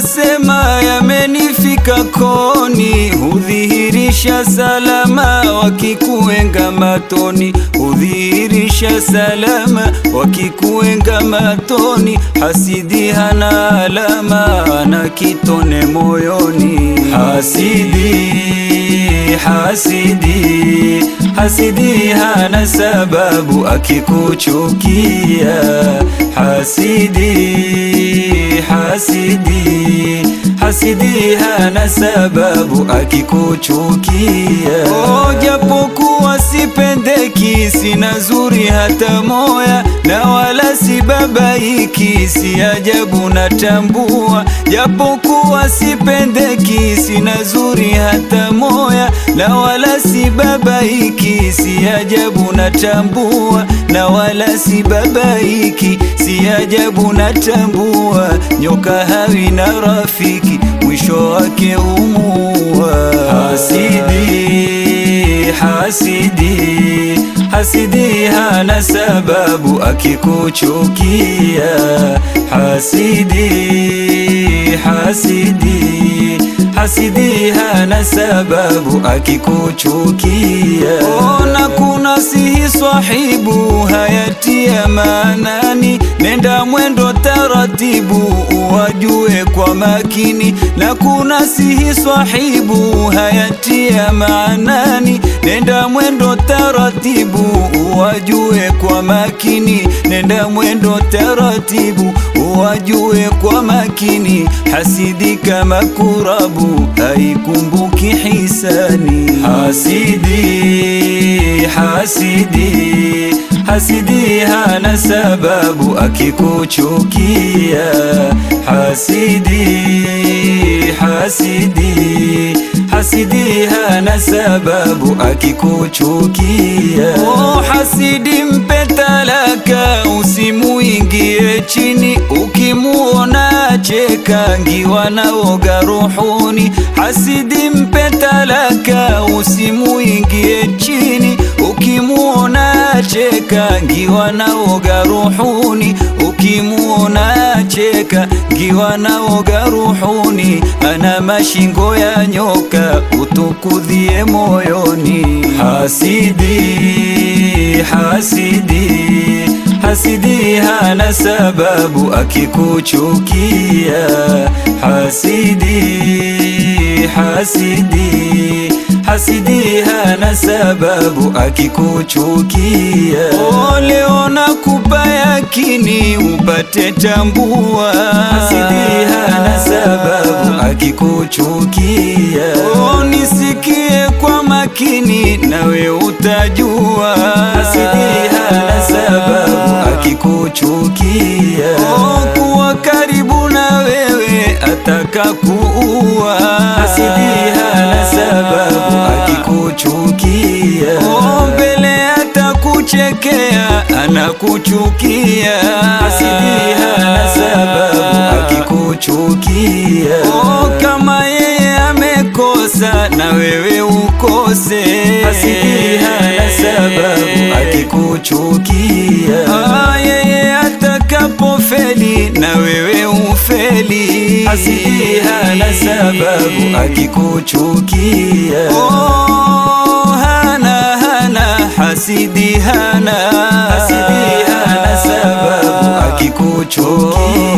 wanasema yamenifika koni, hudhihirisha salama wakikuenga matoni, hudhihirisha salama wakikuenga matoni. Hasidi hana alama na kitone moyoni, hasidi hasidi hasidi hana sababu akikuchukia, hasidi hasidi hasidi hana sababu akikuchukia. Oh, japokuwa sipendeki, sina zuri hata moya, na wala si babaiki, si ajabu natambua. Japokuwa sipendeki, sina zuri hata moya, na wala si babaiki, si ajabu natambua, na wala si babaiki, si ajabu natambua. Nyoka hawi na rafiki, mwisho wake umua. Hasidi, hasidi, hasidi hana sababu akikuchukia. Hasidi, hasidi, hasidi hana sababu akikuchukia. Ona kuna sihi swahibu hayatia maanani, nenda mwendo taratibu uwajue kwa makini, na kuna sihi swahibu hayatia maanani, nenda mwendo taratibu uwajue kwa makini, nenda mwendo taratibu uwajue kwa makini. Hasidi kama kurabu haikumbuki hisani, hasidi hasidi hasidi hana sababu akikuchukia, hasidi hasidi hasidi hana sababu akikuchukia. Oh, hasidi mpe talaka, usimuingie chini, ukimuona cheka ngiwa naoga rohoni. Hasidi mpe talaka, usimuingie chini, ukimuona cheka ngiwa naoga rohoni, ukimuona cheka ngiwa naoga rohoni. Ana mashingo ya nyoka, utukudhie moyoni. Hasidi, hasidi, hasidi hana sababu akikuchukia. Hasidi, hasidi hasidi hana sababu akikuchukia. Oh, leo nakupa yakini upate tambua, hasidi hana sababu akikuchukia. Oh, nisikie kwa makini nawe utajua, hasidi hana sababu akikuchukia. Oh, kuwa karibu na wewe ataka kuua, hasidi hana sababu akikuchukia. Oh, mbele atakuchekea anakuchukia, hasidi hana sababu akikuchukia. Oh, kama yeye amekosa na wewe ukose, hasidi hana sababu akikuchukia. Ah, yeye atakapofeli na wewe ufeli, hasidi hana sababu akikuchukia. Oh, hana hana hasidi hana hasidi hana sababu akikuchukia.